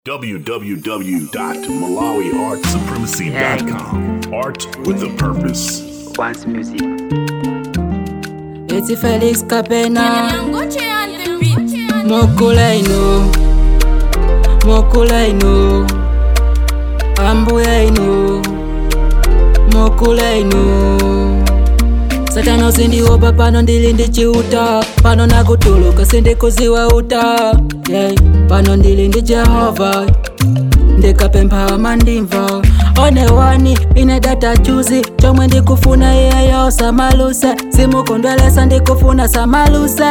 www.malawiartsupremacy.com. Art with a purpose. Once music. Eti Felix Kapena Ngoche on the beat. Mokulaino Mokulaino Ambuyaino Mokulaino Satana sindiopa pano ndili ndichiuta pano nakutuluka sindikuziwa uta yeah. pano ndili ndi jehova ndikapempha mandimva one wani ine data chuzi chomwe ndikufuna iyeyo samaluse simukondwelesa ndikufuna samaluse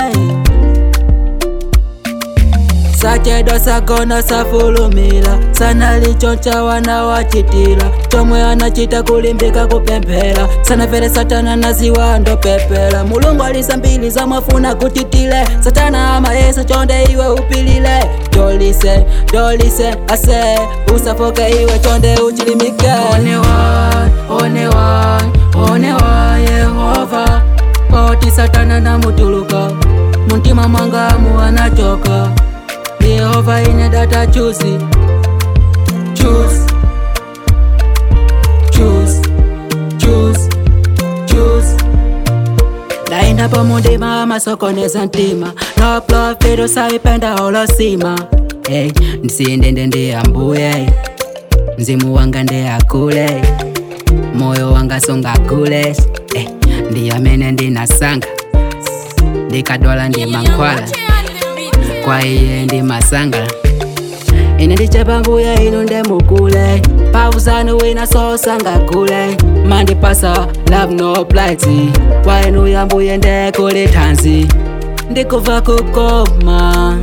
sachedo sagona safulumila sana lichoncha wana wachitila chomwe anachita kulimbika kupemphera sana vele satana naziwa ndopepela mulungu alisa mbili zamwafuna kutitile satana amayesa chonde iwe upilile dolise dolise ase usafoke iwe chonde uchilimike onewa onewa onewa yehova poti satana namutuluka muntima mwangamu anachoka yehova ine data chuzi choose choose choose choose ndaenda pamundima amasokoneza ntima no profito saipenda olosima hey, ndisiyendende ndiyambuye mzimu wanga ndeyakule moyo wanga sungakule hey, ndiyamene ndinasanga ndikadwala ndimankhwala Ngoche on the beat. kwa iye ndi masanga ine ndichepambuya inu ndemukule pauzanu wina sosangakule mandipasa love no plight kwa inu yambuye ndekuli thanzi ndikuva kukoma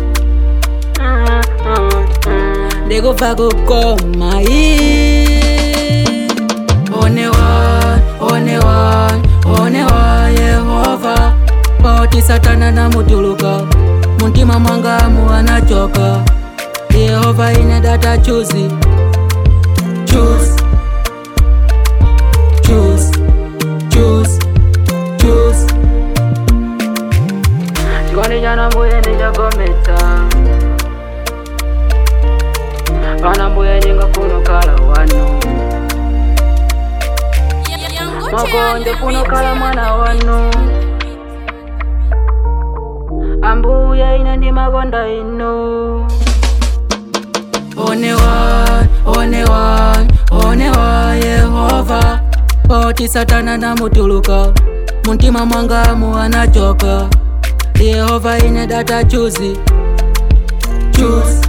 ndikuva kukoma ii. onewa onewa onewa yehova poti satana namutuluka muntima mwangamu anachoka yehova ine data chuzi choose choose choose choose chikondi chana mbuye ndichagometsa pana mbuye ndingafuna kala wanu makonde kuno kala mwana wanu ambuye ine ndi makonda inu onewa onewa onewa yehova poti satana namutuluka muntima mwangamu anachoka yehova ine data chuzi choose